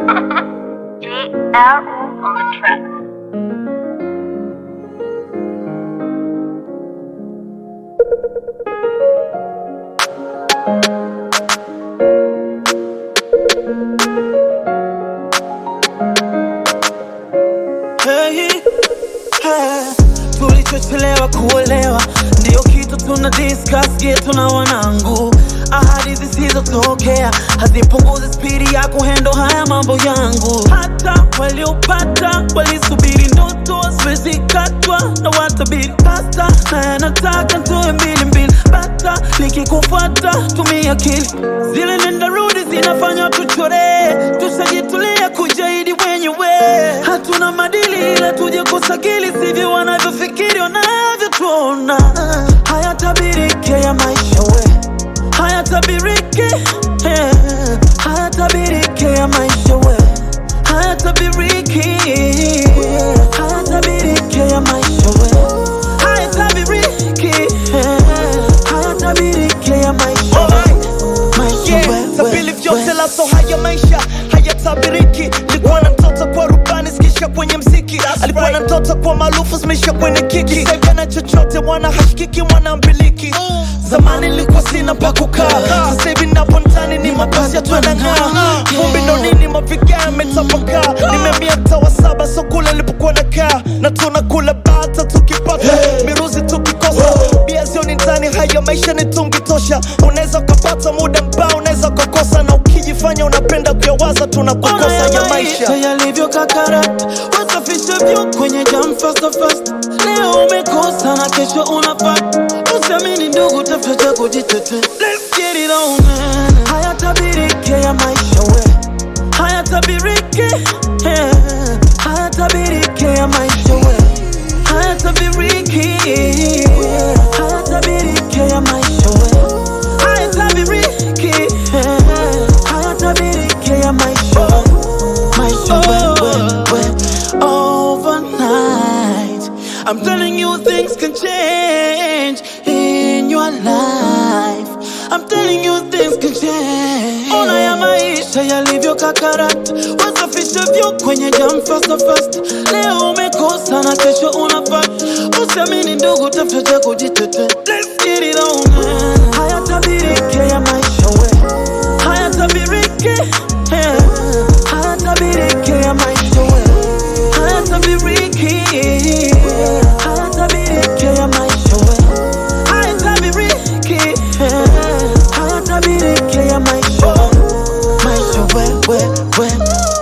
DL on the track. Hey, hey, tulichochelewa kuolewa ndio kitu tuna discuss getu na wanangu ahadi zisizotokea hazipunguzi spidi ya kuhendo haya mambo yangu hata waliopata walisubiri ndoto zimezikatwa na watabiri pasta na yanataka ntoe mbili mbili bata nikikufuata tumia akili zile nenda rudi zinafanya tuchore tushajitulia kujaidi wenyewe hatuna madili ila tuje kusakili sivyo wanavyofikiri wanavyotuona hayatabirike ya maisha we hayatabirike eh, hayatabirike ya maisha we hayatabiriki hayatabiriki ya maisha we hayatabiriki eh, hayatabiriki ya maisha we maisha Yeah, we, tabili we, vyote we. laso haya maisha hayatabiriki likuwa na mtoto kwa rubani zikisha kwenye mziki alikuwa na mtoto kwa maarufu zimeisha kwenye kiki saivi na chochote mwana hashikiki mwana mbiliki zamani nilikuwa sina pa kukaa sasa hivi napo ndani ni mabasi yatwanang'aa vumbi ndo nini mavigaa yametapakaa nimeamia mtaa wa saba so kule nilipokuwa nakaa na tunakula bata tukipata miruzi tukikosa bia zioni ndani haya maisha ni tungi tosha unaweza ukapata muda mbao unaweza ukakosa na ukijifanya unapenda kuyawaza tunakukosa ya maisha yalivyo kakarata wasafishe vyo kwenye jam fasta fasta leo umekosa na kesho unafata usiamini ndugu tafuta cha kujitetea Let's get it on man hayatabirike ya maisha we hayatabirike eh, hayatabirike ya maisha we hayatabiriki hayatabirike ya maisha we hayatabiriki eh, hayatabiriki ya maisha we maisha we, we, we. overnight I'm telling you things can change in your life I'm telling you things can change Ona ya maisha yalivyo kakarata wasafishe vyo kwenye jam fasta fasta leo umekosa na kesho unafata usiamini ndugu tafuta cha kujitetea Let's get it on man. hayatabirike ya maisha we hayatabirike eh, hayatabirike ya maisha we hayatabiriki hayatabiriki ya maisha we hayatabiriki eh, hayatabiriki ya maisha we maisha we we we